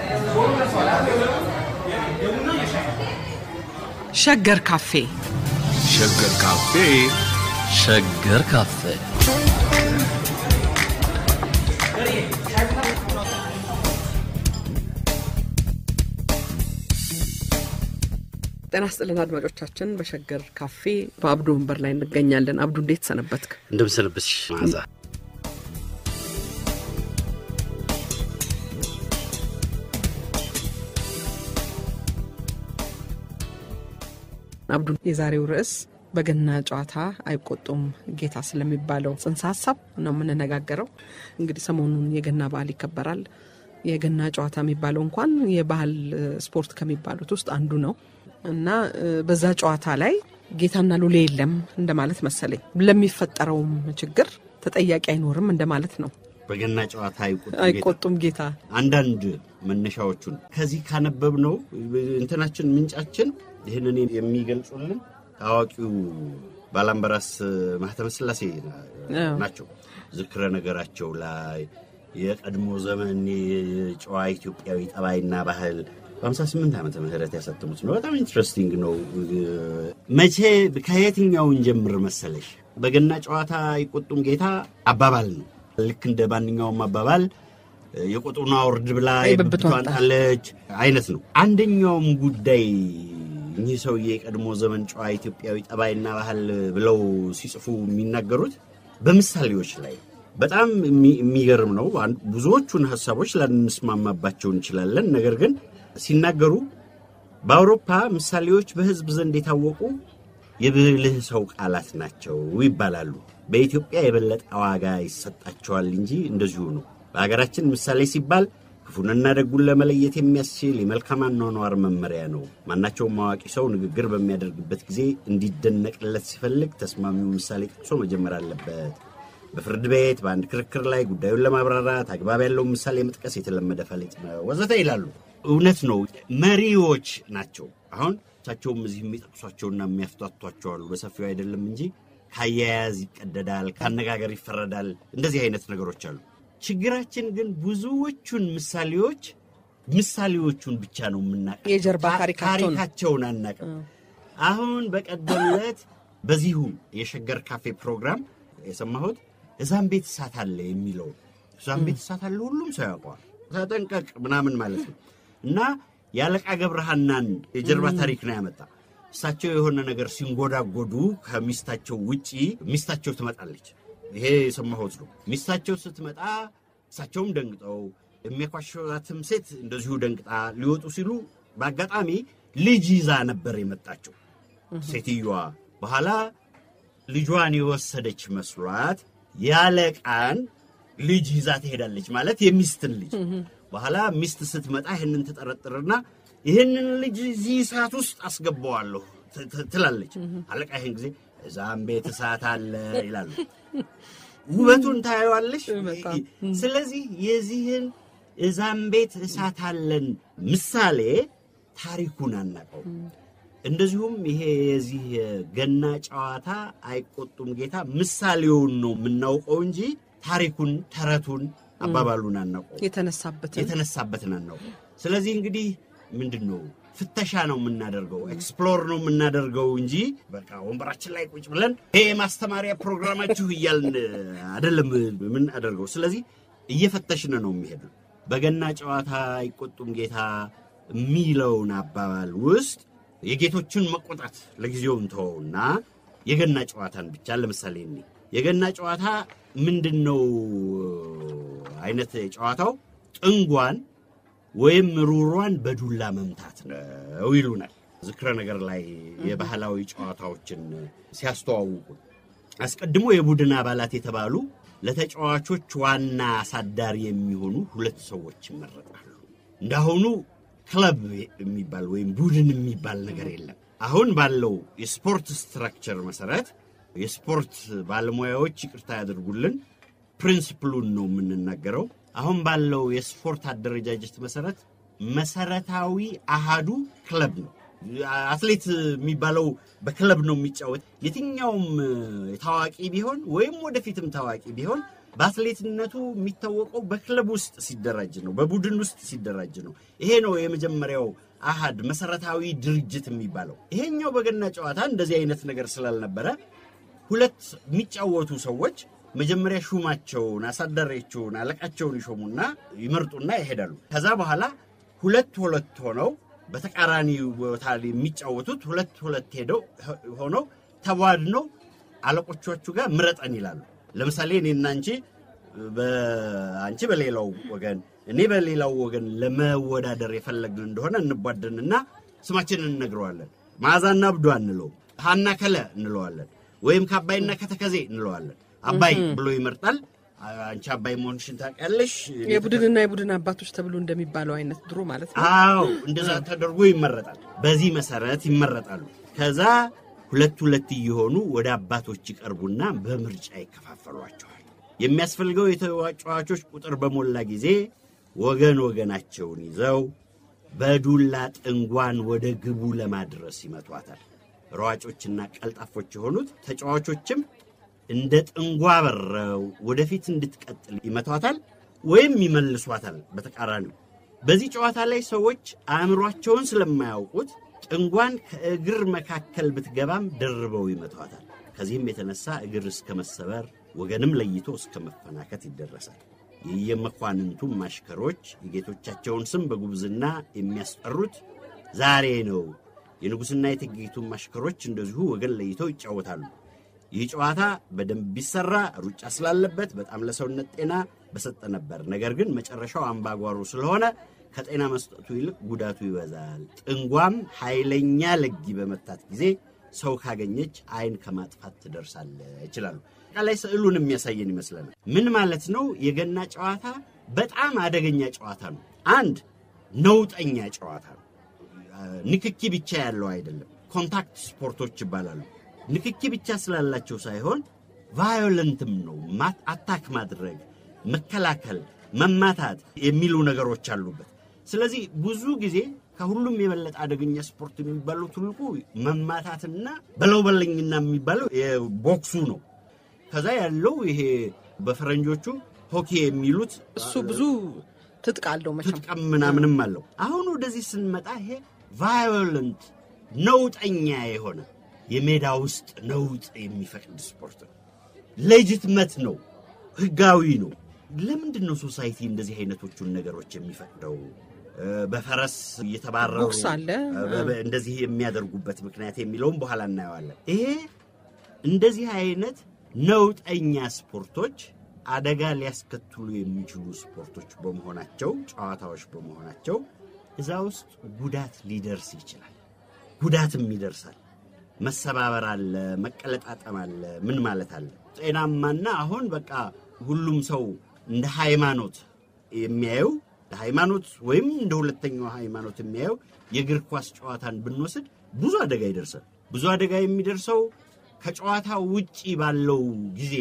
ሸገር ካፌ ሸገር ካፌ ሸገር ካፌ ጤና ስጥልን አድማጮቻችን። በሸገር ካፌ በአብዱ ወንበር ላይ እንገኛለን። አብዱ እንዴት ሰነበትክ? እንደምሰንብትሽ መዓዛ። አብዱ የዛሬው ርዕስ በገና ጨዋታ አይቆጡም ጌታ ስለሚባለው ጽንሰ ሀሳብ ነው የምንነጋገረው። እንግዲህ ሰሞኑን የገና በዓል ይከበራል። የገና ጨዋታ የሚባለው እንኳን የባህል ስፖርት ከሚባሉት ውስጥ አንዱ ነው እና በዛ ጨዋታ ላይ ጌታና ሉሌ የለም እንደማለት መሰለኝ። ለሚፈጠረውም ችግር ተጠያቂ አይኖርም እንደማለት ነው። በገና ጨዋታ አይቆጡም ጌታ። አይቆጡም ጌታ አንዳንድ መነሻዎቹን ከዚህ ካነበብነው እንትናችን ምንጫችን ይህንን የሚገልጹልን ታዋቂው ባላምበራስ ማህተመ ስላሴ ናቸው። ዝክረ ነገራቸው ላይ የቀድሞ ዘመን የጨዋ ኢትዮጵያዊ ጠባይና ባህል በ58 ዓመተ ምህረት ያሳተሙት ነው። በጣም ኢንትረስቲንግ ነው። መቼ ከየትኛውን ጀምር መሰለሽ? በገና ጨዋታ አይቆጡም ጌታ አባባል ነው። ልክ እንደ ማንኛውም አባባል የቆጡን አውርድ ብላ የብብቷን የብብቷን ጣለች አይነት ነው። አንደኛውም ጉዳይ እኚህ ሰውዬ የቀድሞ ዘመን ጨዋ ኢትዮጵያዊ ጠባይና ባህል ብለው ሲጽፉ የሚናገሩት በምሳሌዎች ላይ በጣም የሚ- የሚገርም ነው። አን- ብዙዎቹን ሀሳቦች ላንስማማባቸው እንችላለን። ነገር ግን ሲናገሩ በአውሮፓ ምሳሌዎች በሕዝብ ዘንድ የታወቁ የብልህ ሰው ቃላት ናቸው ይባላሉ። በኢትዮጵያ የበለጠ ዋጋ ይሰጣቸዋል እንጂ እንደዚሁ ነው። በሀገራችን ምሳሌ ሲባል ክፉንና ደጉን ለመለየት የሚያስችል የመልካም አኗኗር መመሪያ ነው። ማናቸውም አዋቂ ሰው ንግግር በሚያደርግበት ጊዜ እንዲደነቅለት ሲፈልግ ተስማሚው ምሳሌ ጠቅሶ መጀመር አለበት። በፍርድ ቤት በአንድ ክርክር ላይ ጉዳዩን ለማብራራት አግባብ ያለውን ምሳሌ መጥቀስ የተለመደ ፈሊጥ ነው ወዘተ ይላሉ። እውነት ነው። መሪዎች ናቸው። አሁን እሳቸውም እዚህ የሚጠቅሷቸውና የሚያፍቷቷቸው አሉ። በሰፊው አይደለም እንጂ ከአያያዝ ይቀደዳል፣ ከአነጋገር ይፈረዳል። እንደዚህ አይነት ነገሮች አሉ። ችግራችን ግን ብዙዎቹን ምሳሌዎች ምሳሌዎቹን ብቻ ነው የምናውቀው። የጀርባ ታሪካቸውን ታሪካቸውን አናውቅም። አሁን በቀደም ዕለት በዚሁ የሸገር ካፌ ፕሮግራም የሰማሁት እዛም ቤት እሳት አለ የሚለው እዛም ቤት እሳት አለ ሁሉም ሰው ያውቀዋል። ተጠንቀቅ ምናምን ማለት ነው። እና የአለቃ ገብረሃናን የጀርባ ታሪክ ነው ያመጣ። እሳቸው የሆነ ነገር ሲንጎዳጎዱ ከሚስታቸው ውጪ ሚስታቸው ትመጣለች። ይሄ የሰማሁት ነው። ሚስታቸው ስትመጣ እሳቸውም ደንግጠው የሚያኳሸዋትም ሴት እንደዚሁ ደንግጣ ሊወጡ ሲሉ በአጋጣሚ ልጅ ይዛ ነበር የመጣቸው ሴትዮዋ። በኋላ ልጇን የወሰደች መስሏት ያለቃን ልጅ ይዛ ትሄዳለች፣ ማለት የሚስትን ልጅ። በኋላ ሚስት ስትመጣ ይህንን ትጠረጥርና ይህንን ልጅ እዚህ እሳት ውስጥ አስገባዋለሁ ት- ት- ትላለች። አለቃ ይህን ጊዜ እዛም ቤት እሳት አለ ይላሉ። ውበቱን ታየዋለሽ። በጣም። ስለዚህ የዚህን እዛም ቤት እሳት አለን ምሳሌ ታሪኩን አናውቀው። እንደዚሁም ይሄ የዚህ የገና ጨዋታ አይቆጡም ጌታ ምሳሌውን ነው የምናውቀው እንጂ ታሪኩን፣ ተረቱን፣ አባባሉን አናውቀው። የተነሳበትን የተነሳበትን አናውቀው። ስለዚህ እንግዲህ ምንድን ነው ፍተሻ ነው የምናደርገው፣ ኤክስፕሎር ነው የምናደርገው እንጂ በቃ ወንበራችን ላይ ቁጭ ብለን ይሄ የማስተማሪያ ፕሮግራማችሁ እያልን አይደለም የምናደርገው። ስለዚህ እየፈተሽን ነው የሚሄዱ። በገና ጨዋታ አይቆጡም ጌታ የሚለውን አባባል ውስጥ የጌቶችን መቆጣት ለጊዜው እንተወውና የገና ጨዋታን ብቻ ለምሳሌ እኔ የገና ጨዋታ ምንድን ነው አይነት ጨዋታው ጥንጓን ወይም ሩሯን በዱላ መምታት ነው ይሉናል። ዝክረ ነገር ላይ የባህላዊ ጨዋታዎችን ሲያስተዋውቁ አስቀድሞ የቡድን አባላት የተባሉ ለተጫዋቾች ዋና አሳዳሪ የሚሆኑ ሁለት ሰዎች ይመረጣሉ። እንዳሁኑ ክለብ የሚባል ወይም ቡድን የሚባል ነገር የለም። አሁን ባለው የስፖርት ስትራክቸር መሰረት የስፖርት ባለሙያዎች ይቅርታ ያደርጉልን፣ ፕሪንስፕሉን ነው የምንናገረው። አሁን ባለው የስፖርት አደረጃጀት መሰረት መሰረታዊ አሃዱ ክለብ ነው። አትሌት የሚባለው በክለብ ነው የሚጫወት። የትኛውም ታዋቂ ቢሆን ወይም ወደፊትም ታዋቂ ቢሆን በአትሌትነቱ የሚታወቀው በክለብ ውስጥ ሲደራጅ ነው፣ በቡድን ውስጥ ሲደራጅ ነው። ይሄ ነው የመጀመሪያው አሃድ መሰረታዊ ድርጅት የሚባለው። ይሄኛው በገና ጨዋታ እንደዚህ አይነት ነገር ስላልነበረ ሁለት የሚጫወቱ ሰዎች መጀመሪያ ሹማቸውን፣ አሳዳሪያቸውን፣ አለቃቸውን ይሾሙና ይመርጡና ይሄዳሉ። ከዛ በኋላ ሁለት ሁለት ሆነው በተቃራኒ ቦታ ላይ የሚጫወቱት ሁለት ሁለት ሄደው ሆነው ተቧድነው አለቆቻችሁ ጋር ምረጠን ይላሉ። ለምሳሌ እኔና አንቺ በአንቺ በሌላው ወገን እኔ በሌላው ወገን ለመወዳደር የፈለግን እንደሆነ እንቧደንና ስማችንን እንነግረዋለን። መዓዛና ብዶ እንለው፣ ሀና ከለ እንለዋለን፣ ወይም ከአባይና ከተከዜ እንለዋለን። አባይ ብሎ ይመርጣል። አንቺ አባይ መሆንሽን ታውቂያለሽ። የቡድንና የቡድን አባቶች ተብሎ እንደሚባለው አይነት ድሮ ማለት ነው። አዎ እንደዛ ተደርጎ ይመረጣል። በዚህ መሰረት ይመረጣሉ። ከዛ ሁለት ሁለት እየሆኑ ወደ አባቶች ይቀርቡና በምርጫ ይከፋፈሏቸዋል። የሚያስፈልገው የተጫዋቾች ቁጥር በሞላ ጊዜ ወገን ወገናቸውን ይዘው በዱላ ጥንጓን ወደ ግቡ ለማድረስ ይመቷታል። ሯጮችና ቀልጣፎች የሆኑት ተጫዋቾችም እንደ ጥንጓ በረው ወደፊት እንድትቀጥል ይመቷታል ወይም ይመልሷታል። በተቃራኒው በዚህ ጨዋታ ላይ ሰዎች አእምሯቸውን ስለማያውቁት ጥንጓን ከእግር መካከል ብትገባም ደርበው ይመቷታል። ከዚህም የተነሳ እግር እስከ መሰበር ወገንም ለይቶ እስከ መፈናከት ይደረሳል። የየመኳንንቱም ማሽከሮች የጌቶቻቸውን ስም በጉብዝና የሚያስጠሩት ዛሬ ነው። የንጉሥና የእቴጌይቱም ማሽከሮች እንደዚሁ ወገን ለይተው ይጫወታሉ። ይህ ጨዋታ በደንብ ቢሰራ ሩጫ ስላለበት በጣም ለሰውነት ጤና በሰጠ ነበር። ነገር ግን መጨረሻው አምባጓሮ ስለሆነ ከጤና መስጠቱ ይልቅ ጉዳቱ ይበዛል። ጥንጓም ኃይለኛ ለጊ በመታት ጊዜ ሰው ካገኘች ዓይን ከማጥፋት ትደርሳለች ይችላሉ። አጠቃላይ ስዕሉን የሚያሳየን ይመስለናል። ምን ማለት ነው? የገና ጨዋታ በጣም አደገኛ ጨዋታ ነው። አንድ ነውጠኛ ጨዋታ ነው። ንክኪ ብቻ ያለው አይደለም። ኮንታክት ስፖርቶች ይባላሉ። ንክኪ ብቻ ስላላቸው ሳይሆን ቫዮለንትም ነው። አታክ ማድረግ፣ መከላከል፣ መማታት የሚሉ ነገሮች አሉበት። ስለዚህ ብዙ ጊዜ ከሁሉም የበለጠ አደገኛ ስፖርት የሚባለው ትልቁ መማታትና በለው በለኝና የሚባለው የቦክሱ ነው። ከዛ ያለው ይሄ በፈረንጆቹ ሆኪ የሚሉት እሱ ብዙ ትጥቅ አለው መቼም ትጥቀም ምናምንም አለው። አሁን ወደዚህ ስንመጣ ይሄ ቫዮለንት ነውጠኛ የሆነ የሜዳ ውስጥ ነውጥ የሚፈቅድ ስፖርት ነው። ሌጅትመት ነው፣ ህጋዊ ነው። ለምንድን ነው ሶሳይቲ እንደዚህ አይነቶቹን ነገሮች የሚፈቅደው? በፈረስ እየተባረሩ ቦክስ አለ። እንደዚህ የሚያደርጉበት ምክንያት የሚለውም በኋላ እናየዋለን። ይሄ እንደዚህ አይነት ነውጠኛ ስፖርቶች አደጋ ሊያስከትሉ የሚችሉ ስፖርቶች በመሆናቸው ጨዋታዎች በመሆናቸው እዛ ውስጥ ጉዳት ሊደርስ ይችላል። ጉዳትም ይደርሳል። መሰባበር አለ፣ መቀለጣጠም አለ። ምን ማለት አለ? ጤናማና አሁን በቃ ሁሉም ሰው እንደ ሃይማኖት የሚያየው ሃይማኖት ወይም እንደ ሁለተኛው ሃይማኖት የሚያየው የእግር ኳስ ጨዋታን ብንወስድ ብዙ አደጋ ይደርሳል። ብዙ አደጋ የሚደርሰው ከጨዋታ ውጪ ባለው ጊዜ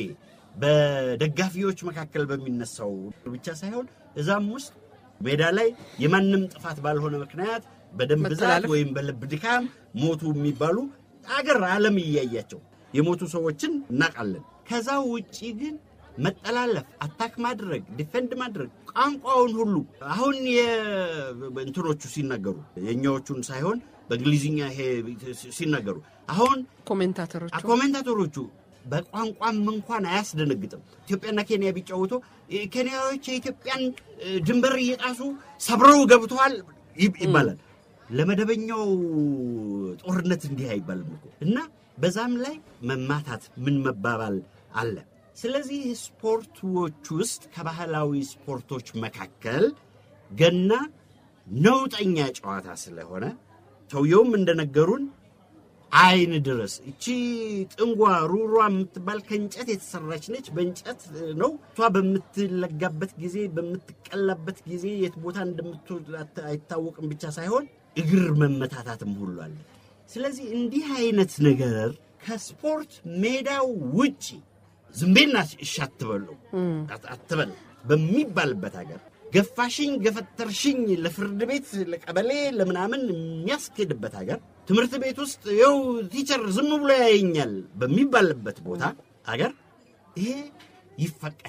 በደጋፊዎች መካከል በሚነሳው ብቻ ሳይሆን እዛም ውስጥ ሜዳ ላይ የማንም ጥፋት ባልሆነ ምክንያት በደም ብዛት መተላለፍ። ወይም በልብ ድካም ሞቱ የሚባሉ አገር ዓለም እያያቸው የሞቱ ሰዎችን እናውቃለን። ከዛ ውጪ ግን መጠላለፍ፣ አታክ ማድረግ፣ ዲፌንድ ማድረግ ቋንቋውን ሁሉ አሁን የእንትኖቹ ሲናገሩ የእኛዎቹን ሳይሆን በእንግሊዝኛ ይሄ ሲናገሩ አሁን ኮሜንታተሮቹ ኮሜንታተሮቹ በቋንቋም እንኳን አያስደነግጥም። ኢትዮጵያና ኬንያ ቢጫወቱ ኬንያዎች የኢትዮጵያን እ, ድንበር እየጣሱ ሰብረው ገብተዋል ይብ- ይባላል። ለመደበኛው ጦርነት እንዲህ አይባልም እኮ እና በዛም ላይ መማታት ምን መባባል አለ። ስለዚህ ስፖርቶች ውስጥ ከባህላዊ ስፖርቶች መካከል ገና ነውጠኛ ጨዋታ ስለሆነ ሰውየውም እንደነገሩን አይን ድረስ እቺ ጥንጓ ሩሯ የምትባል ከእንጨት የተሰራች ነች። በእንጨት ነው እሷ በምትለጋበት ጊዜ በምትቀላበት ጊዜ የት ቦታ እንደምትወድ አት- አይታወቅም ብቻ ሳይሆን እግር መመታታትም ሁሉ አለ። ስለዚህ እንዲህ አይነት ነገር ከስፖርት ሜዳው ውጪ ዝምቤና እሺ አትበሉ አት- አትበል በሚባልበት ሀገር ገፋሽኝ ገፈተርሽኝ ለፍርድ ቤት ለቀበሌ ለምናምን የሚያስኬድበት ሀገር ትምህርት ቤት ውስጥ ይኸው ቲቸር ዝም ብሎ ያየኛል በሚባልበት ቦታ ሀገር ይሄ ይፈቀዳል።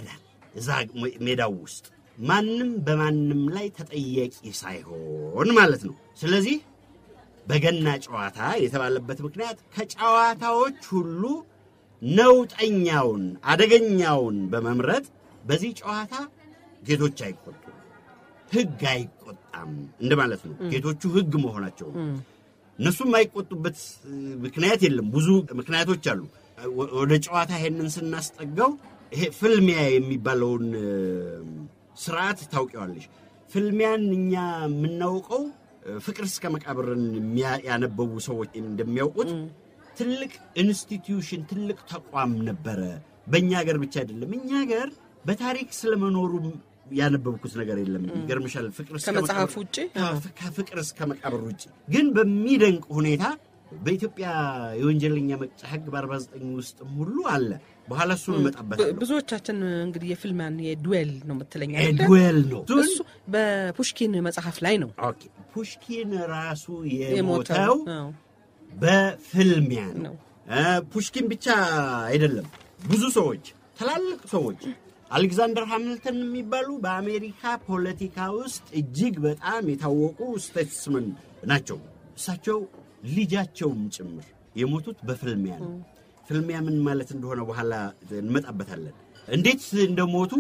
እዛ ሜዳው ውስጥ ማንም በማንም ላይ ተጠያቂ ሳይሆን ማለት ነው። ስለዚህ በገና ጨዋታ የተባለበት ምክንያት ከጨዋታዎች ሁሉ ነውጠኛውን አደገኛውን በመምረጥ በዚህ ጨዋታ ጌቶች አይቆጡም፣ ሕግ አይቆጣም እንደማለት ነው። ጌቶቹ ሕግ መሆናቸው ነው። እነሱም የማይቆጡበት ምክንያት የለም። ብዙ ምክንያቶች አሉ። ወደ ጨዋታ ይሄንን ስናስጠጋው ይሄ ፍልሚያ የሚባለውን ስርዓት ታውቂዋለሽ። ፍልሚያን እኛ የምናውቀው ፍቅር እስከ መቃብርን ያነበቡ ሰዎች እንደሚያውቁት ትልቅ ኢንስቲትዩሽን ትልቅ ተቋም ነበረ። በእኛ ሀገር ብቻ አይደለም። እኛ ሀገር በታሪክ ስለመኖሩ ያነበብኩት ነገር የለም። ይገርምሻል። ፍቅር እስከ ከመጽሐፍ መቃብር- ውጭ? ከ- ከፍቅር እስከ መቃብር ውጭ ግን በሚደንቅ ሁኔታ በኢትዮጵያ የወንጀለኛ መቅጫ ሕግ በ49 ውስጥም ሁሉ አለ። በኋላ እሱን እመጣበታለሁ። ብዙዎቻችን እንግዲህ የፊልማን የዱዌል ነው የምትለኝ አይደለ? ዱዌል ነው እሱ በፑሽኪን መጽሐፍ ላይ ነው ኦኬ። ፑሽኪን ራሱ የሞተው። የሞተው አዎ። በፍልሚያ ነው። ነው። እ ፑሽኪን ብቻ አይደለም፣ ብዙ ሰዎች ትላልቅ ሰዎች አሌክዛንደር ሃሚልተን የሚባሉ በአሜሪካ ፖለቲካ ውስጥ እጅግ በጣም የታወቁ ስቴትስመን ናቸው። እሳቸው ልጃቸውም ጭምር የሞቱት በፍልሚያ ነው። ፍልሚያ ምን ማለት እንደሆነ በኋላ እንመጣበታለን። እንዴት እንደሞቱ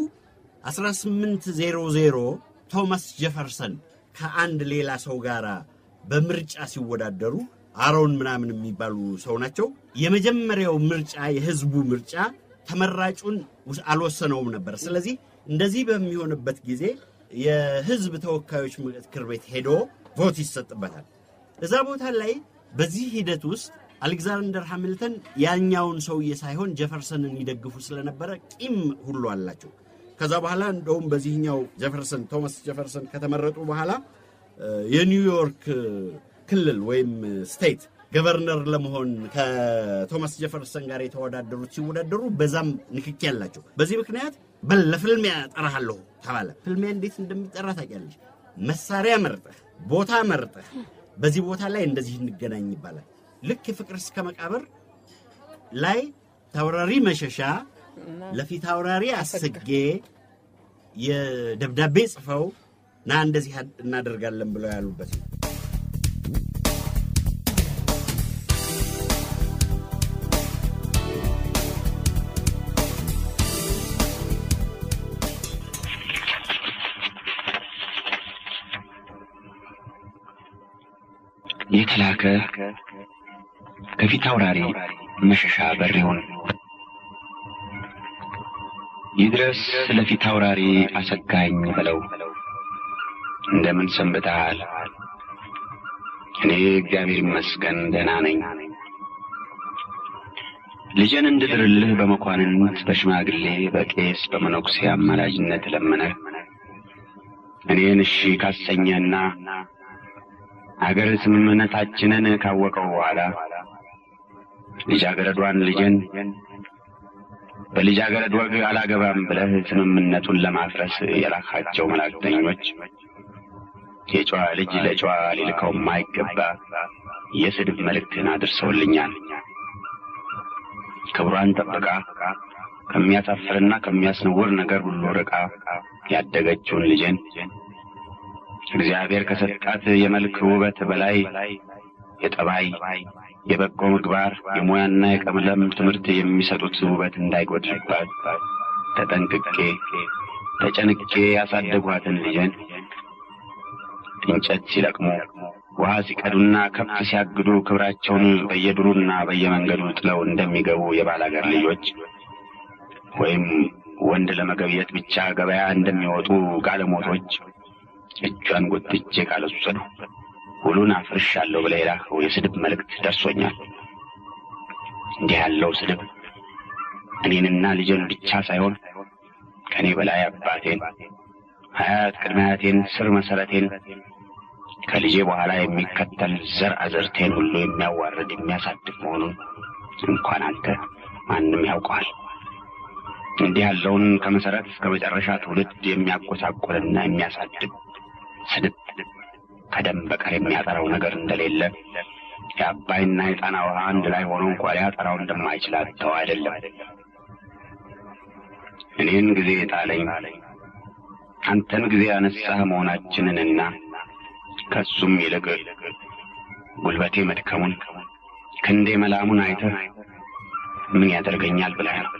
1800 ቶማስ ጀፈርሰን ከአንድ ሌላ ሰው ጋር በምርጫ ሲወዳደሩ አሮን ምናምን የሚባሉ ሰው ናቸው። የመጀመሪያው ምርጫ የህዝቡ ምርጫ ተመራጩን ውስ- አልወሰነውም ነበር። ስለዚህ እንደዚህ በሚሆንበት ጊዜ የህዝብ ተወካዮች ምክር ቤት ሄዶ ቮት ይሰጥበታል። እዛ ቦታ ላይ በዚህ ሂደት ውስጥ አሌክዛንደር ሃሚልተን ያኛውን ሰውዬ ሳይሆን ጀፈርሰንን ይደግፉ ስለነበረ ቂም ሁሉ አላቸው። ከዛ በኋላ እንደውም በዚህኛው ጀፈርሰን ቶማስ ጀፈርሰን ከተመረጡ በኋላ እ፣ የኒውዮርክ ክልል ወይም ስቴት ገቨርነር ለመሆን ከቶማስ ጀፈርሰን ጋር የተወዳደሩት ሲወዳደሩ በዛም ንክኪ ያላቸው። በዚህ ምክንያት በል ለፍልሚያ ጠራሃለሁ ተባለ። ፍልሚያ እንዴት እንደሚጠራ ታውቂያለሽ? መሳሪያ መርጠህ ቦታ መርጠህ በዚህ ቦታ ላይ እንደዚህ እንገናኝ ይባላል። ልክ የፍቅር እስከ መቃብር ላይ ተወራሪ መሸሻ ለፊት አውራሪ አስጌ የደብዳቤ ጽፈው ና እንደዚህ እናደርጋለን ብለው ያሉበት ነው። የተላከ ከፊት አውራሪ መሸሻ በሬውን ይድረስ ለፊት አውራሪ አሰጋኝ በለው። እንደምን ሰንብተሃል? እኔ እግዚአብሔር ይመስገን ደህና ነኝ። ልጄን እንድድርልህ በመኳንንት በሽማግሌ በቄስ በመነኩሴ አማላጅነት ለመነህ እኔን እሺ ካሰኘህና አገር ስምምነታችንን ካወቀው በኋላ ልጃገረዷን ልጄን በልጃገረድ ወግ አላገባም ብለህ ስምምነቱን ለማፍረስ የላካቸው መላእክተኞች የጨዋ ልጅ ለጨዋ ሊልከው የማይገባ የስድብ መልእክትን አድርሰውልኛል። ክብሯን ጠብቃ ከሚያሳፍርና ከሚያስነውር ነገር ሁሉ ርቃ ያደገችውን ልጄን እግዚአብሔር ከሰጣት የመልክ ውበት በላይ የጠባይ የበጎ ምግባር የሙያና የቀለም ትምህርት የሚሰጡት ውበት እንዳይጎድልባት ተጠንቅቄ ተጨንቄ ያሳደጓትን ልጄን እንጨት ሲለቅሙ ውሃ ሲቀዱና ከብት ሲያግዱ ክብራቸውን በየዱሩና በየመንገዱ ጥለው እንደሚገቡ የባላገር ልጆች ወይም ወንድ ለመገብየት ብቻ ገበያ እንደሚወጡ ጋለሞቶች እጇን ጎትቼ ካልወሰዱ ሁሉን አፍርሻለሁ ብለህ የላከው የስድብ መልእክት ደርሶኛል። እንዲህ ያለው ስድብ እኔንና ልጄን ብቻ ሳይሆን ከእኔ በላይ አባቴን፣ አያት ቅድመ አያቴን፣ ስር መሰረቴን ከልጄ በኋላ የሚከተል ዘር አዘርቴን ሁሉ የሚያዋርድ የሚያሳድግ መሆኑን እንኳን አንተ ማንም ያውቀዋል። እንዲህ ያለውን ከመሰረት እስከ መጨረሻ ትውልድ የሚያጎሳቁልና የሚያሳድግ ስድብ ከደም በቀር የሚያጠራው ነገር እንደሌለ የአባይና የጣና ውሃ አንድ ላይ ሆኖ እንኳ ሊያጠራው እንደማይችል አጥተው አይደለም። እኔን ጊዜ ጣለኝ አንተን ጊዜ ያነሳህ መሆናችንንና ከሱም ይልቅ ጉልበቴ መድከሙን ክንዴ መላሙን አይተህ ምን ያደርገኛል ብለህ ነው።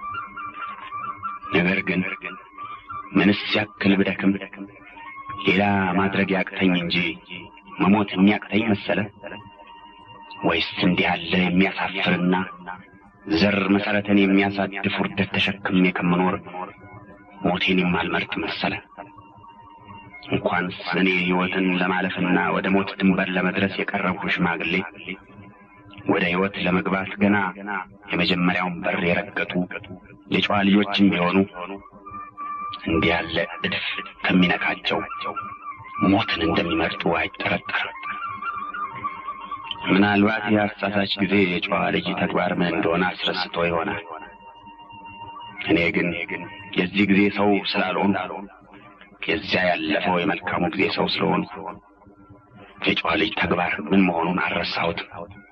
ነገር ግን ምንስ ያክል ብደክም ሌላ ማድረግ ያቅተኝ እንጂ መሞት የሚያቅተኝ መሰለ? ወይስ እንዲህ ያለ የሚያሳፍርና ዘር መሰረትን የሚያሳድፍ ውርደት ተሸክሜ ከምኖር ሞቴን የማልመርጥ መሰለ? እንኳንስ እኔ ሕይወትን ለማለፍና ወደ ሞት ድንበር ለመድረስ የቀረብኩ ሽማግሌ ወደ ሕይወት ለመግባት ገና የመጀመሪያውን በር የረገጡ የጨዋ ልጆችም ቢሆኑ እንዲህ ያለ እድፍ ከሚነካቸው ሞትን እንደሚመርጡ አይጠረጠርም። ምናልባት የአሳሳች ጊዜ የጨዋ ልጅ ተግባር ምን እንደሆነ አስረስቶ ይሆናል። እኔ ግን የዚህ ጊዜ ሰው ስላልሆን የዚያ ያለፈው የመልካሙ ጊዜ ሰው ስለሆን የጨዋ ልጅ ተግባር ምን መሆኑን አልረሳሁትም።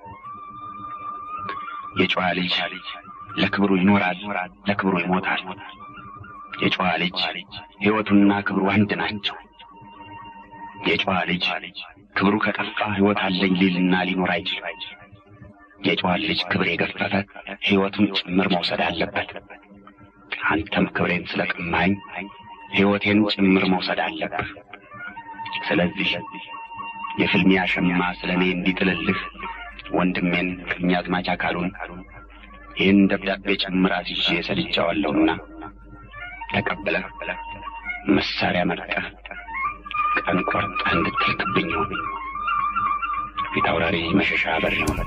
የጨዋ ልጅ ለክብሩ ይኖራል፣ ለክብሩ ይሞታል። የጨዋ ልጅ ሕይወቱና ክብሩ አንድ ናቸው። የጨዋ ልጅ ክብሩ ከጠፋ ሕይወት አለኝ ሊልና ሊኖር አይችልም። የጨዋ ልጅ ክብር የገፈፈ ሕይወቱን ጭምር መውሰድ አለበት። አንተም ክብሬን ስለቀማኝ ሕይወቴን ጭምር መውሰድ አለብህ። ስለዚህ የፍልሚያ ሸማ ስለ እኔ እንዲጥልልህ ወንድሜን ቀኛዝማች አካሉን ይህን ደብዳቤ ጭምር አስይዤ ሰድጃዋለሁና ተቀብለህ መሳሪያ መርጠህ ቀን ቆርጠህ እንድትልክብኝ ይሁን። ፊት አውራሪ መሸሻ በር ይሁን።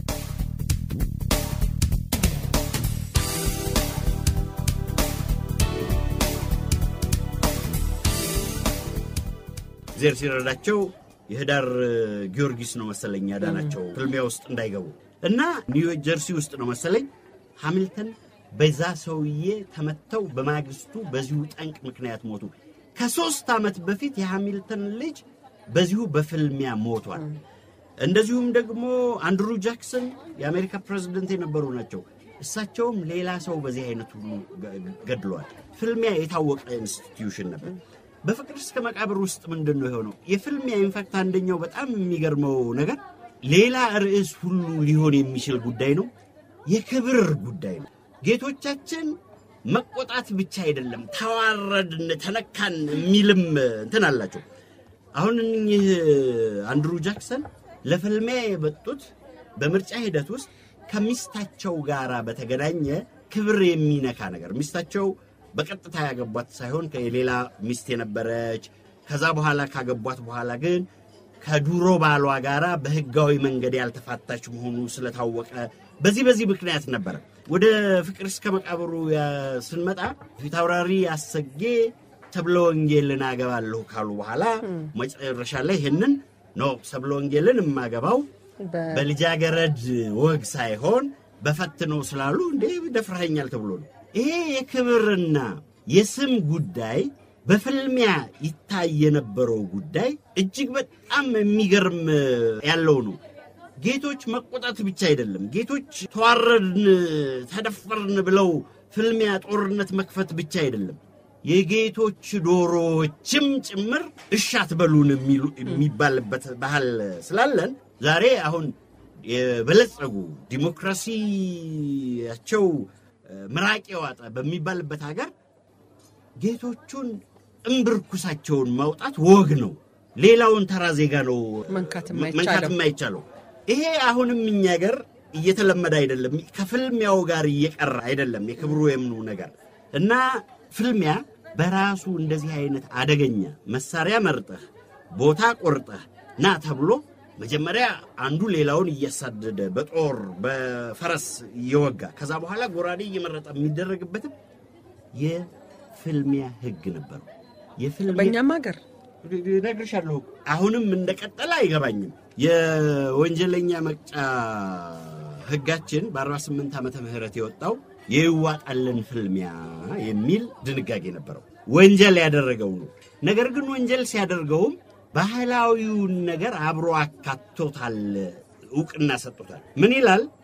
ዜር ሲረዳቸው የህዳር ጊዮርጊስ ነው መሰለኝ ያዳናቸው ፍልሚያ ውስጥ እንዳይገቡ እና ኒው ጀርሲ ውስጥ ነው መሰለኝ ሃሚልተን በዛ ሰውዬ ተመተው በማግስቱ በዚሁ ጠንቅ ምክንያት ሞቱ። ከሶስት ዓመት በፊት የሃሚልተን ልጅ በዚሁ በፍልሚያ ሞቷል። እንደዚሁም ደግሞ አንድሩ ጃክሰን የአሜሪካ ፕሬዝደንት የነበሩ ናቸው። እሳቸውም ሌላ ሰው በዚህ አይነት ሁሉ ገድለዋል። ፍልሚያ የታወቀ ኢንስቲትዩሽን ነበር። በፍቅር እስከ መቃብር ውስጥ ምንድን ነው የሆነው? የፍልሚያ ኢንፋክት አንደኛው በጣም የሚገርመው ነገር ሌላ ርዕስ ሁሉ ሊሆን የሚችል ጉዳይ ነው። የክብር ጉዳይ ነው። ጌቶቻችን መቆጣት ብቻ አይደለም፣ ተዋረድን፣ ተነካን የሚልም እንትን አላቸው። አሁን እኚህ አንድሩ ጃክሰን ለፍልሚያ የመጡት በምርጫ ሂደት ውስጥ ከሚስታቸው ጋር በተገናኘ ክብር የሚነካ ነገር ሚስታቸው በቀጥታ ያገቧት ሳይሆን የሌላ ሚስት የነበረች ከዛ በኋላ ካገቧት በኋላ ግን ከዱሮ ባሏ ጋራ በህጋዊ መንገድ ያልተፋታች መሆኑ ስለታወቀ በዚህ በዚህ ምክንያት ነበረ። ወደ ፍቅር እስከ መቃብሩ ያ- ስንመጣ ፊታውራሪ አሰጌ ሰብለ ወንጌልን አገባለሁ ካሉ በኋላ መጨረሻ ላይ ይህንን ነው ሰብለ ወንጌልን የማገባው በልጃገረድ ወግ ሳይሆን በፈትኖ ስላሉ እንዴ ደፍረኸኛል ተብሎ ነው። ይሄ የክብርና የስም ጉዳይ በፍልሚያ ይታይ የነበረው ጉዳይ እጅግ በጣም የሚገርም ያለው ነው። ጌቶች መቆጣት ብቻ አይደለም። ጌቶች ተዋረድን፣ ተደፈርን ብለው ፍልሚያ ጦርነት መክፈት ብቻ አይደለም። የጌቶች ዶሮዎችም ጭምር እሻት በሉን የሚሉ- የሚባልበት ባህል ስላለን ዛሬ አሁን የበለጸጉ ዲሞክራሲያቸው ምራቅ የዋጠ በሚባልበት ሀገር ጌቶቹን እምብርኩሳቸውን ማውጣት ወግ ነው። ሌላውን ተራ ዜጋ ነው መንካት መንካት የማይቻለው የማይቻለው። ይሄ አሁንም እኛ ሀገር እየተለመደ አይደለም፣ ከፍልሚያው ጋር እየቀረ አይደለም የክብሩ የምኑ ነገር እና ፍልሚያ በራሱ እንደዚህ አይነት አደገኛ መሳሪያ መርጠህ ቦታ ቆርጠህ ና ተብሎ መጀመሪያ አንዱ ሌላውን እያሳደደ በጦር በፈረስ እየወጋ ከዛ በኋላ ጎራዴ እየመረጠ የሚደረግበትም የፍልሚያ ሕግ ነበረው። የፍልሚያ በእኛም ሀገር እነግርሻለሁ። አሁንም እንደቀጠለ አይገባኝም። የወንጀለኛ መቅጫ ሕጋችን በ48 ዓመተ ምህረት የወጣው የይዋጣልን ፍልሚያ የሚል ድንጋጌ ነበረው። ወንጀል ያደረገው ነው። ነገር ግን ወንጀል ሲያደርገውም ባህላዊውን ነገር አብሮ አካቶታል፣ እውቅና ሰጥቶታል። ምን ይላል?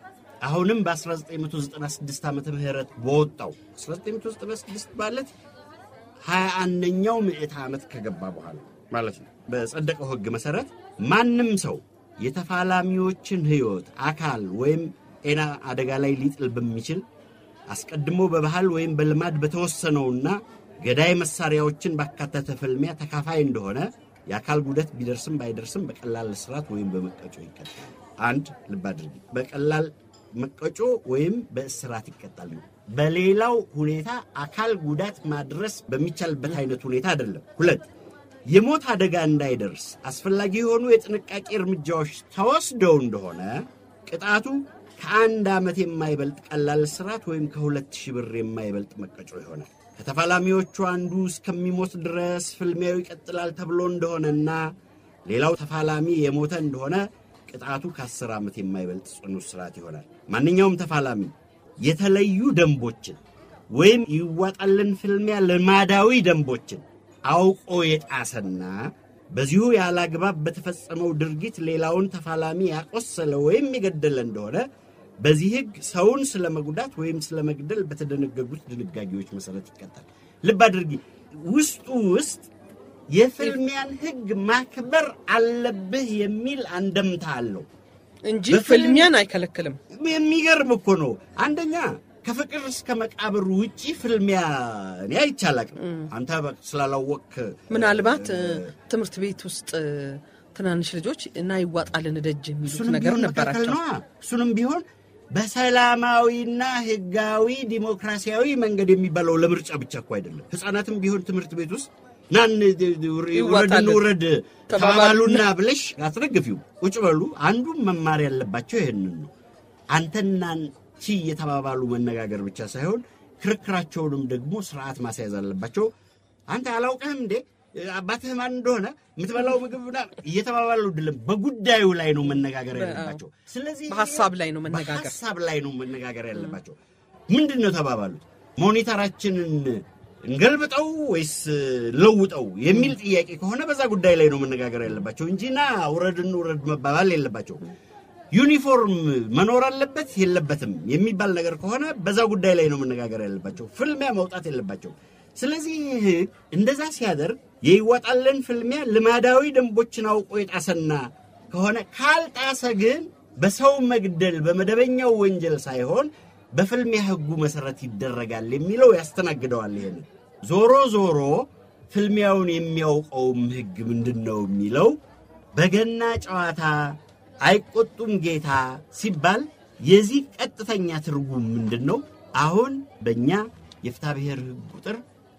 አሁንም በ1996 ዓመተ ምህረት በወጣው 1996 ማለት ሀያ አንደኛው ምዕተ ዓመት ከገባ በኋላ ማለት ነው። በጸደቀው ሕግ መሠረት ማንም ሰው የተፋላሚዎችን ሕይወት፣ አካል ወይም ጤና አደጋ ላይ ሊጥል በሚችል አስቀድሞ በባህል ወይም በልማድ በተወሰነውና ገዳይ መሳሪያዎችን ባካተተ ፍልሚያ ተካፋይ እንደሆነ የአካል ጉዳት ቢደርስም ባይደርስም በቀላል እስራት ወይም በመቀጮ ይቀጣል። አንድ ልብ አድርጊ፣ በቀላል መቀጮ ወይም በእስራት ይቀጣል ነው። በሌላው ሁኔታ አካል ጉዳት ማድረስ በሚቻልበት አይነት ሁኔታ አይደለም። ሁለት የሞት አደጋ እንዳይደርስ አስፈላጊ የሆኑ የጥንቃቄ እርምጃዎች ተወስደው እንደሆነ ቅጣቱ ከአንድ ዓመት የማይበልጥ ቀላል እስራት ወይም ከሁለት ሺህ ብር የማይበልጥ መቀጮ ይሆናል። ከተፋላሚዎቹ አንዱ እስከሚሞት ድረስ ፍልሚያው ይቀጥላል ተብሎ እንደሆነና ሌላው ተፋላሚ የሞተ እንደሆነ ቅጣቱ ከአስር ዓመት የማይበልጥ ጽኑ እስራት ይሆናል። ማንኛውም ተፋላሚ የተለዩ ደንቦችን ወይም ይዋጣልን ፍልሚያ ልማዳዊ ደንቦችን አውቆ የጣሰና በዚሁ ያለ አግባብ በተፈጸመው ድርጊት ሌላውን ተፋላሚ ያቆሰለ ወይም የገደለ እንደሆነ በዚህ ሕግ ሰውን ስለ መጉዳት ወይም ስለ መግደል በተደነገጉት ድንጋጌዎች መሰረት ይቀጣል። ልብ አድርጊ፣ ውስጡ ውስጥ የፍልሚያን ሕግ ማክበር አለብህ የሚል አንደምታ አለው እንጂ በፍልም- ፍልሚያን አይከለክልም። የሚገርም እኮ ነው። አንደኛ ከፍቅር እስከ መቃብር ውጪ ፍልሚያ እኔ አይቻላቅም። አንተ በ- ስላላወቅ ምናልባት እ፣ ትምህርት ቤት ውስጥ እ፣ ትናንሽ ልጆች እና ይዋጣልን ደጅ የሚሉት እሱንም ነገር ቢሆን መካከል ነበራቸው። ነዋ። እሱንም ቢሆን በሰላማዊና ህጋዊ ዲሞክራሲያዊ መንገድ የሚባለው ለምርጫ ብቻ እኮ አይደለም። ህፃናትም ቢሆን ትምህርት ቤት ውስጥ ናን ውረድ ይዋጣልን ውረድ ተባባሉና ተባባሉና ብለሽ አትደግፊው። ቁጭ በሉ። አንዱም መማር ያለባቸው ይሄንን ነው። አንተና አንቺ እየተባባሉ መነጋገር ብቻ ሳይሆን ክርክራቸውንም ደግሞ ስርዓት ማስያዝ አለባቸው። አንተ አላውቅህም እንዴ አባትህ ማን እንደሆነ የምትበላው ምግብ ምናምን እየተባባሉ አይደለም፣ በጉዳዩ ላይ ነው መነጋገር ያለባቸው። ስለዚህ በሀሳብ ላይ ነው መነጋገር። በሀሳብ ላይ ነው መነጋገር ያለባቸው። ምንድን ነው ተባባሉት? ሞኒተራችንን እንገልብጠው ወይስ ለውጠው የሚል ጥያቄ ከሆነ በዛ ጉዳይ ላይ ነው መነጋገር ያለባቸው እንጂ ና ውረድን ውረድ መባባል የለባቸው። ዩኒፎርም መኖር አለበት የለበትም የሚባል ነገር ከሆነ በዛ ጉዳይ ላይ ነው መነጋገር ያለባቸው። ፍልሚያ መውጣት የለባቸው። ስለዚህ እንደዛ ሲያደርግ የይዋጣልን ፍልሚያ ልማዳዊ ደንቦችን አውቆ የጣሰና ከሆነ ካልጣሰ ግን በሰው መግደል በመደበኛው ወንጀል ሳይሆን በፍልሚያ ሕጉ መሰረት ይደረጋል የሚለው ያስተናግደዋል። ይሄን ዞሮ ዞሮ ፍልሚያውን የሚያውቀውም ሕግ ምንድን ነው የሚለው በገና ጨዋታ አይቆጡም ጌታ ሲባል የዚህ ቀጥተኛ ትርጉም ምንድን ነው? አሁን በእኛ የፍትሐ ብሔር ሕግ ቁጥር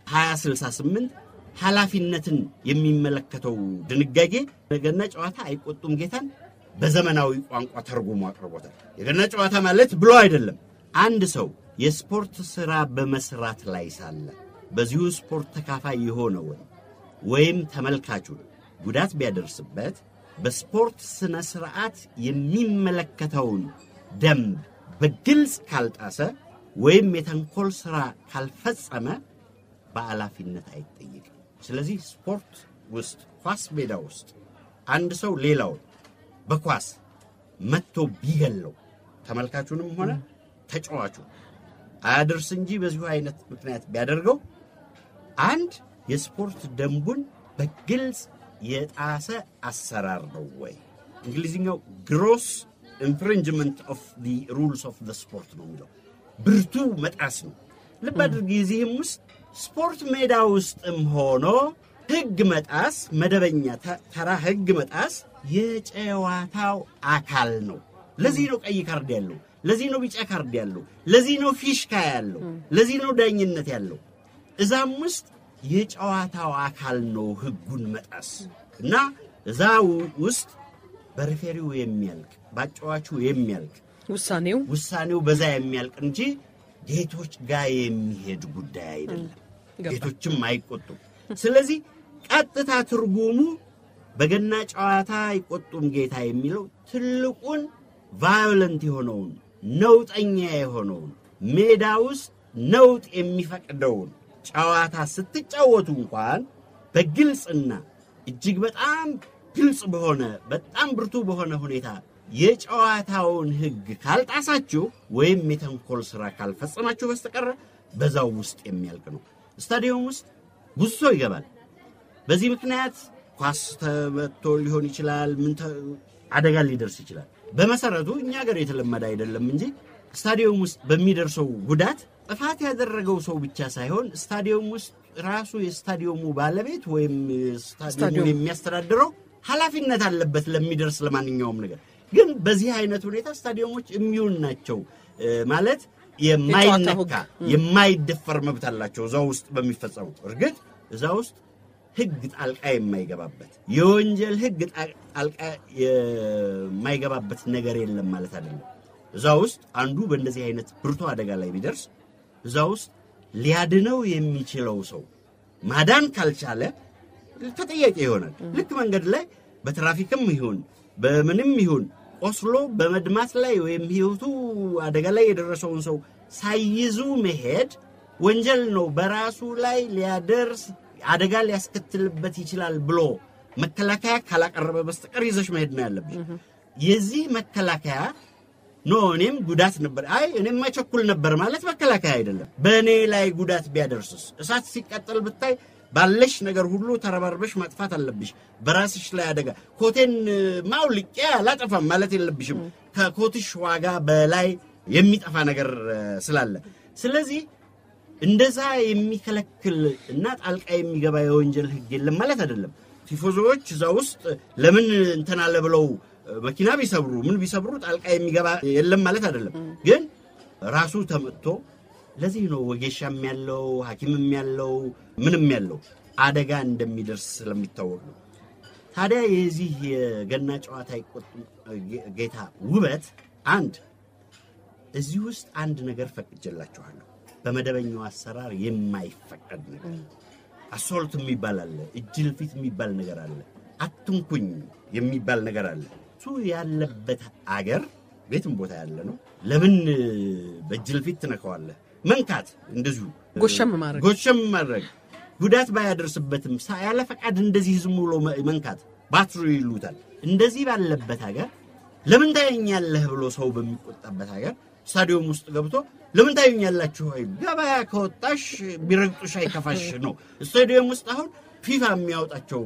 2068 ኃላፊነትን የሚመለከተው ድንጋጌ በገና ጨዋታ አይቆጡም ጌታን በዘመናዊ ቋንቋ ተርጉሞ አቅርቦታል። የገና ጨዋታ ማለት ብሎ አይደለም። አንድ ሰው የስፖርት ሥራ በመስራት ላይ ሳለ በዚሁ ስፖርት ተካፋይ የሆነውን ወይም ተመልካቹን ጉዳት ቢያደርስበት በስፖርት ሥነ ሥርዓት የሚመለከተውን ደንብ በግልጽ ካልጣሰ ወይም የተንኮል ሥራ ካልፈጸመ በኃላፊነት አይጠየቅም። ስለዚህ ስፖርት ውስጥ ኳስ ሜዳ ውስጥ አንድ ሰው ሌላውን በኳስ መጥቶ ቢገለው ተመልካቹንም ሆነ ተጫዋቹ አያደርስ እንጂ በዚሁ አይነት ምክንያት ቢያደርገው አንድ የስፖርት ደንቡን በግልጽ የጣሰ አሰራር ነው ወይ? እንግሊዝኛው ግሮስ ኢንፍሪንጅመንት ኦፍ ዲ ሩልስ ኦፍ ዘ ስፖርት ነው የሚለው ብርቱ መጣስ ነው። ልብ አድርጊ። እዚህም ውስጥ ስፖርት ሜዳ ውስጥም ሆኖ ሕግ መጣስ መደበኛ ተ- ተራ ሕግ መጣስ የጨዋታው አካል ነው። ለዚህ ነው ቀይ ካርድ ያለው፣ ለዚህ ነው ቢጫ ካርድ ያለው፣ ለዚህ ነው ፊሽካ ያለው፣ ለዚህ ነው ዳኝነት ያለው። እዛም ውስጥ የጨዋታው አካል ነው ሕጉን መጣስ እና እዛ ው- ውስጥ በሪፌሪው የሚያልቅ በአጫዋቹ የሚያልቅ ውሳኔው ውሳኔው በዛ የሚያልቅ እንጂ ጌቶች ጋር የሚሄድ ጉዳይ አይደለም። ገባኝ። ጌቶችም አይቆጡም። ስለዚህ ቀጥታ ትርጉሙ በገና ጨዋታ አይቆጡም ጌታ የሚለው ትልቁን ቫዮለንት የሆነውን ነውጠኛ የሆነውን ሜዳ ውስጥ ነውጥ የሚፈቅደውን ጨዋታ ስትጫወቱ እንኳን በግልጽና እጅግ በጣም ግልጽ በሆነ በጣም ብርቱ በሆነ ሁኔታ የጨዋታውን ሕግ ካልጣሳችሁ ወይም የተንኮል ስራ ካልፈጸማችሁ በስተቀረ በዛው ውስጥ የሚያልቅ ነው። ስታዲየም ውስጥ ብዙ ሰው ይገባል። በዚህ ምክንያት ኳስ ተመቶ ሊሆን ይችላል። ምን ተ- አደጋ ሊደርስ ይችላል። በመሰረቱ እኛ ሀገር የተለመደ አይደለም እንጂ ስታዲየም ውስጥ በሚደርሰው ጉዳት ጥፋት ያደረገው ሰው ብቻ ሳይሆን ስታዲየም ውስጥ ራሱ የስታዲየሙ ባለቤት ወይም ስታዲየሙን ስታዲየሙ የሚያስተዳድረው ኃላፊነት አለበት ለሚደርስ ለማንኛውም ነገር። ግን በዚህ አይነት ሁኔታ ስታዲየሞች የሚውን ናቸው እ፣ ማለት የማይነካ የማይደፈር መብት አላቸው እዛ ውስጥ በሚፈጸሙ እርግጥ እዛ ውስጥ ህግ ጣልቃ የማይገባበት የወንጀል ህግ ጣ- ጣልቃ የማይገባበት ነገር የለም ማለት አይደለም። እዛ ውስጥ አንዱ በእንደዚህ አይነት ብርቱ አደጋ ላይ ቢደርስ እዛ ውስጥ ሊያድነው የሚችለው ሰው ማዳን ካልቻለ ተጠያቂ ይሆናል። ልክ መንገድ ላይ በትራፊክም ይሁን በምንም ይሁን ቆስሎ በመድማት ላይ ወይም ህይወቱ አደጋ ላይ የደረሰውን ሰው ሳይይዙ መሄድ ወንጀል ነው። በራሱ ላይ ሊያደርስ አደጋ ሊያስከትልበት ይችላል ብሎ መከላከያ ካላቀረበ በስተቀር ይዘሽ መሄድ ነው ያለብሽ። የዚህ መከላከያ ኖ እኔም ጉዳት ነበር፣ አይ እኔም ማቸኩል ነበር ማለት መከላከያ አይደለም። በእኔ ላይ ጉዳት ቢያደርስስ እሳት ሲቃጠል ብታይ ባለሽ ነገር ሁሉ ተረባርበሽ ማጥፋት አለብሽ። በራስሽ ላይ አደጋ ኮቴን ማውልቄ አላጠፋም ማለት የለብሽም። ከኮትሽ ዋጋ በላይ የሚጠፋ ነገር እ፣ ስላለ ስለዚህ እንደዛ የሚከለክል እና ጣልቃ የሚገባ የወንጀል ህግ የለም ማለት አይደለም። ቲፎዞዎች እዛ ውስጥ ለምን እንትን አለ ብለው መኪና ቢሰብሩ ምን ቢሰብሩ ጣልቃ የሚገባ የለም ማለት አይደለም። ግን ራሱ ተመጥቶ ለዚህ ነው ወጌሻም ያለው ሐኪምም ያለው ምንም ያለው አደጋ እንደሚደርስ ስለሚታወቅ ነው። ታዲያ የዚህ የገና ጨዋታ አይቆጡም ጌታ ውበት አንድ እዚህ ውስጥ አንድ ነገር ፈቅጄላችኋለሁ። በመደበኛው አሰራር የማይፈቀድ ነገር አሶልት የሚባል አለ፣ እጅል ፊት የሚባል ነገር አለ፣ አትንኩኝ የሚባል ነገር አለ። እሱ ያለበት አገር ቤትም ቦታ ያለ ነው። ለምን በእጅል ፊት ትነካዋለህ? መንካት እንደዚሁ ጎሸም ማድረግ ጎሸም ማድረግ ጉዳት ባያደርስበትም ሳ- ያለ ፈቃድ እንደዚህ ዝም ብሎ መ- መንካት ባትሩ ይሉታል። እንደዚህ ባለበት ሀገር ለምን ታየኛለህ ብሎ ሰው በሚቆጣበት ሀገር ስታዲየም ውስጥ ገብቶ ለምን ታዩኛላችሁ? አይሉ ገበያ ከወጣሽ ቢረግጡሽ አይከፋሽ ነው። ስታዲየም ውስጥ አሁን ፊፋ የሚያወጣቸው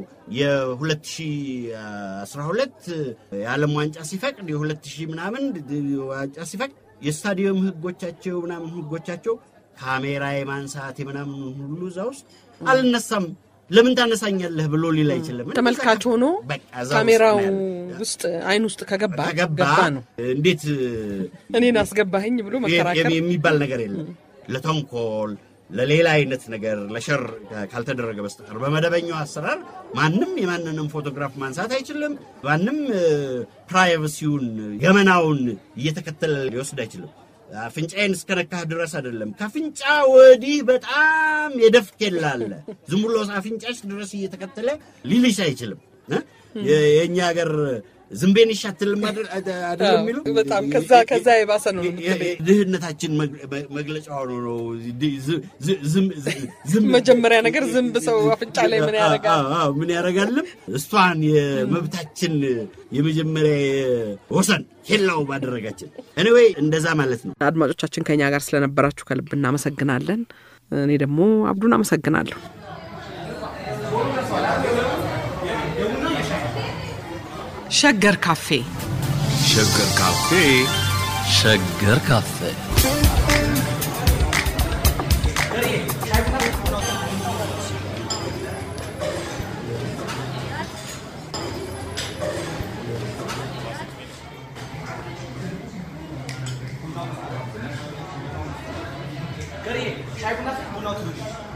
የ2012 የዓለም ዋንጫ ሲፈቅድ የ2000 ምናምን ዋንጫ ሲፈቅድ የስታዲየም ህጎቻቸው ምናምን ህጎቻቸው ካሜራ የማንሳት የምናምን ሁሉ እዛ ውስጥ አልነሳም። ለምን ታነሳኛለህ ብሎ ሊል አይችልም። ተመልካች ሆኖ በቃ እዛ ውስጥ ካሜራው ነው ያለ። ውስጥ አይን ውስጥ ከገባ ከገባ ገባ ነው። እንዴት እኔን አስገባኸኝ ብሎ መከራከር የሚባል ነገር የለም። ለተንኮል ለሌላ አይነት ነገር ለሸር ካልተደረገ በስተቀር በመደበኛው አሰራር ማንም የማንንም ፎቶግራፍ ማንሳት አይችልም። ማንም ፕራይቨሲውን ገመናውን እየተከተለ ሊወስድ አይችልም። አፍንጫዬን እስከነካህ ድረስ አይደለም። ከአፍንጫ ወዲህ በጣም የደፍ ኬላ አለ። ዝም ብሎ አፍንጫሽ ድረስ እየተከተለ ሊልሽ አይችልም። እ? የ- የእኛ ሀገር ዝንቤን ይሻትልም አይደለም የሚሉ በጣም ከዛ ከዛ የባሰ ነው የምትለኝ። ድህነታችን መግ- መግለጫ ሆኖ ነው። ድ- ዝ- ዝ- ዝም- ዝ- ዝም- መጀመሪያ ነገር ዝንብ ሰው አፍንጫ ላይ ምን ያደርጋል? አዎ፣ አዎ፣ ምን ያደርጋልም እሷን የመብታችን የመጀመሪያ ወሰን ኬላው ባደረጋችን። ኤኒዌይ እንደዛ ማለት ነው። አድማጮቻችን ከኛ ጋር ስለነበራችሁ ከልብ እናመሰግናለን። እኔ ደግሞ አብዱን አመሰግናለሁ። ሸገር ካፌ ሸገር ካፌ ሸገር ካፌ Shaykh Nasr, bu not